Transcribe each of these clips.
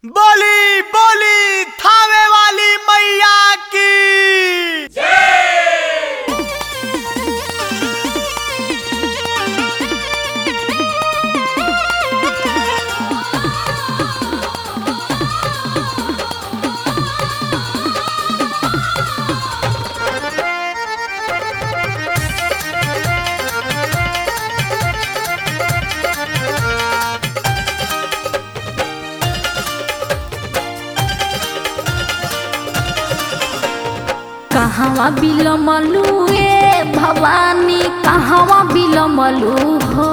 बोली बोली थावे वाली मैया की कहवा बिलमलू ए भवानी कहवा बिलमलू हो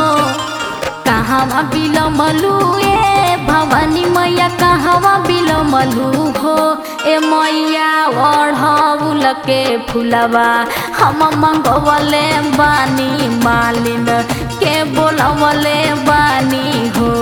कहवा बिलमलू ए भवानी मैया कहवा बिलमलू हो ए मैया ओढ़ौल के फुलवा हम मंगवले बानी मालिन के बोलवले बानी हो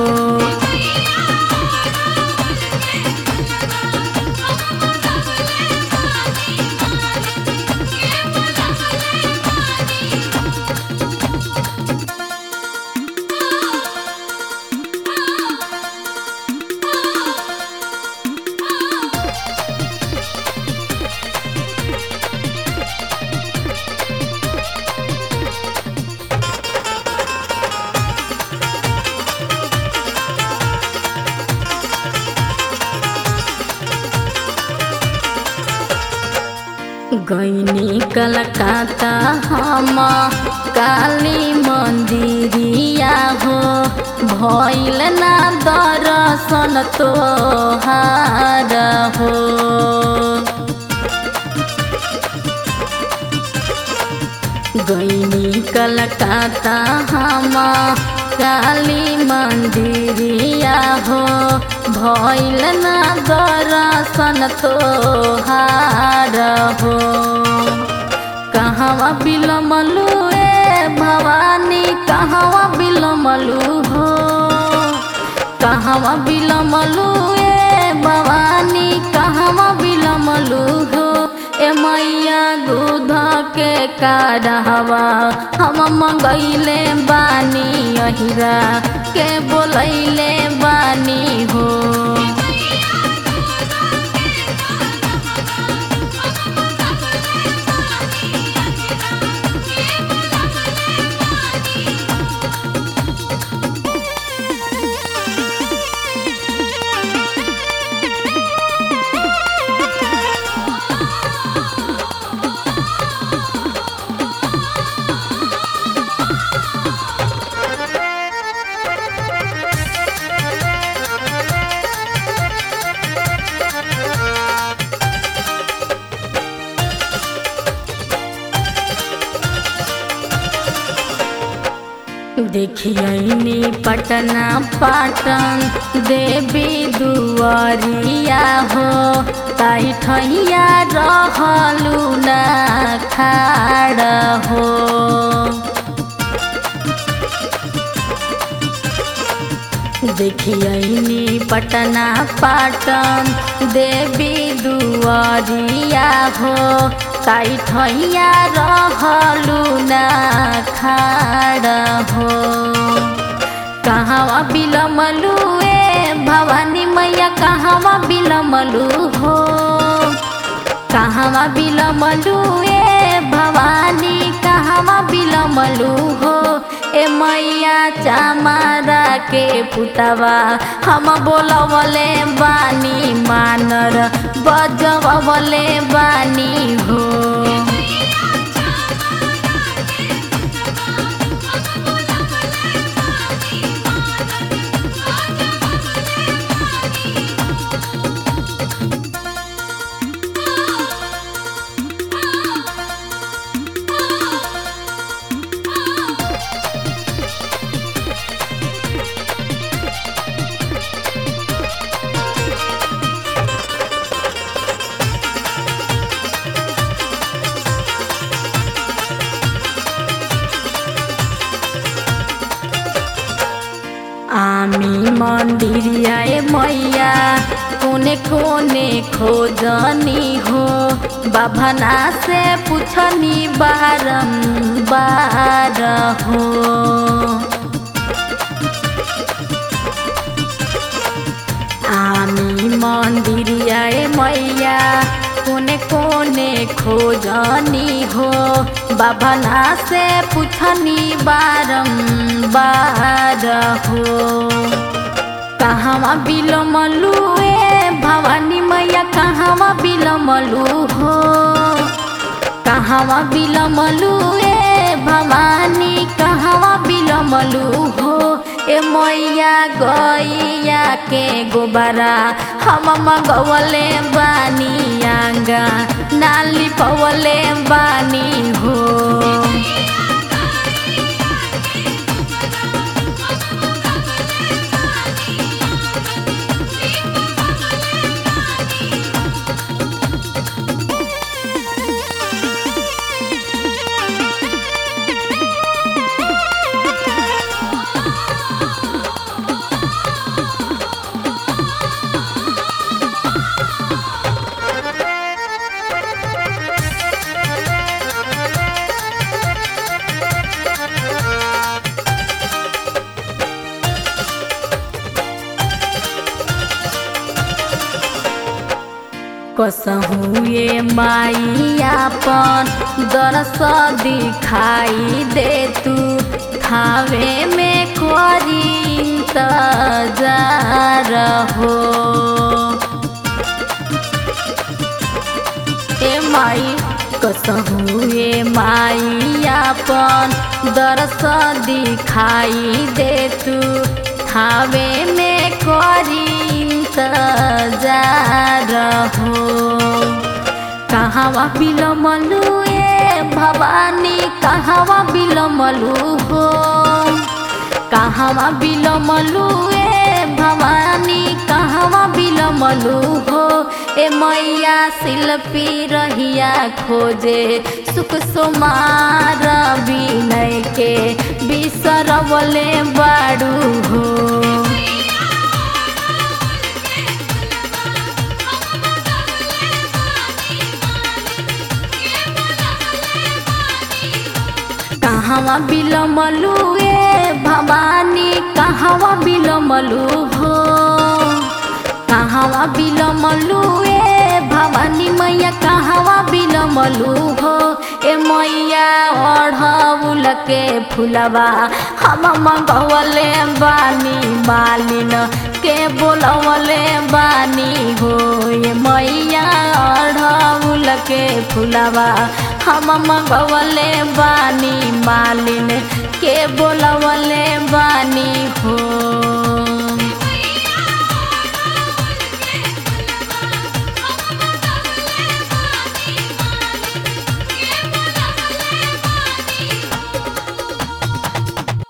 गैनी कलकत्ता हम काली मंदिरिया हो भैल ना दर्शन तोहार हो गैनी कलकत्ता हम काली मंदिरिया हो भैल ना दर्शन तोहार हो कहवा बिलमलू ए भवानी कहवा बिलमलू हो कहवा बिलमलू ए भवानी कहवा बिलमलू हो ए मैया दूध के काढ़वा हम मंगैले बानी अहिरा के बोलैले बानी हो देखियनी पटना पाटन देवी दुआरिया हो ताई ठैया रहलू ना खाड़ हो देखियनी पटना पाटन देवी दुआरिया हो ताई ठैया रहलू ना खाड़ हो कहवा बिलमलू ए भवानी मैया कहवा बिलमलू हो कहवा बिलमलू ए भवानी कहवा बिलमलू हो ए मैया चामारा के पुतवा हम बोलवले बानी मानर बजवले बानी हो आमी मंदिरिया ए मैया कोने कोने खोजनी हो बाभना से पूछनी बारंबार हो हामी मन्दिरिया ए मैया कोने कोने खोजनी हो बाबना से पुछनी बारम्बार हो कहवा बिलमलू ए भवानी मैया कहवा बिलमलू हो कहवा बिलमलू ए भवानी कहवा बिलमलू हो ए मैया गैया के गोबरा हम मगवले बानी आंगा नाली पवले बानी हो कसहु ये माई आपन दरस दिखाई दे तू थावे में करी इंतजार हो ए माई कसहु ये माई आपन दरस दिखाई दे तू थावे में करी इंतजार हो कहवा बिलमलू ए भवानी कहवा बिलमलू हो कहवा बिलमलू ए भवानी कहवा बिलमलू हो ए मैया शिल्पी रहिया खोजे सुख सुमार विनय के बिसरवले बाड़ू हो कहवा बिलमलू ए भवानी कहवा बिलमलू हो कहवा बिलमलू ए भवानी मैया कहवा बिलमलू हो ए मैया ओढ़ौल के फुलवा हम मंगवले बानी मालिन के बोलवले बानी हो ए मैया ओढ़ौल के फुलवा हम मंगवले बानी मालिन के बोलवले बानी हो